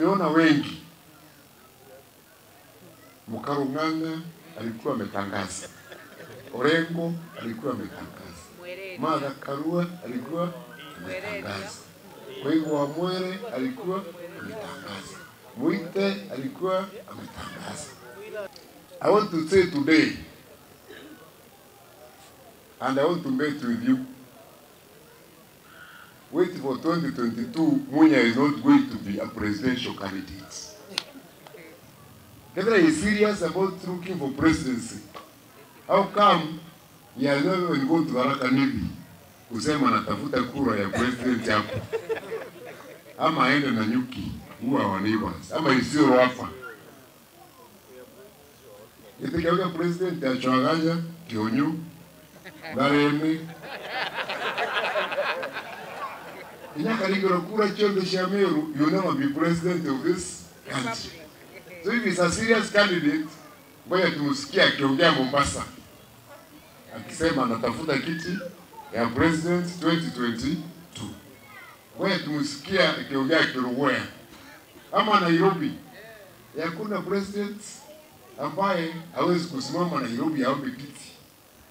Niona wengi. Mkarung'ang'a alikuwa ametangaza, Orengo alikuwa ametangaza, Martha Karua alikuwa ametangaza, Koigu wa Mwere alikuwa ametangaza, Muite alikuwa ametangaza. I want to say today, and I want to meet with you. Wait for 2022, Munya is not going to be a presidential candidate. Kevra is serious about looking for presidency. How come he has not even gone to Tharaka Nithi kusema anatafuta kura ya president hapo, ama aende na nyuki huwa wa neighbors, ama isiyo hapa itikauka president achwaganya kionyu gareme inyakarigiro kura chonde cha Meru you never be president of this country so if he's a serious candidate ngoja tumsikie akiongea Mombasa akisema anatafuta kiti ya president 2022 ngoja tumsikie akiongea Kilugweya ama Nairobi hakuna president ambaye hawezi kusimama Nairobi aombe kiti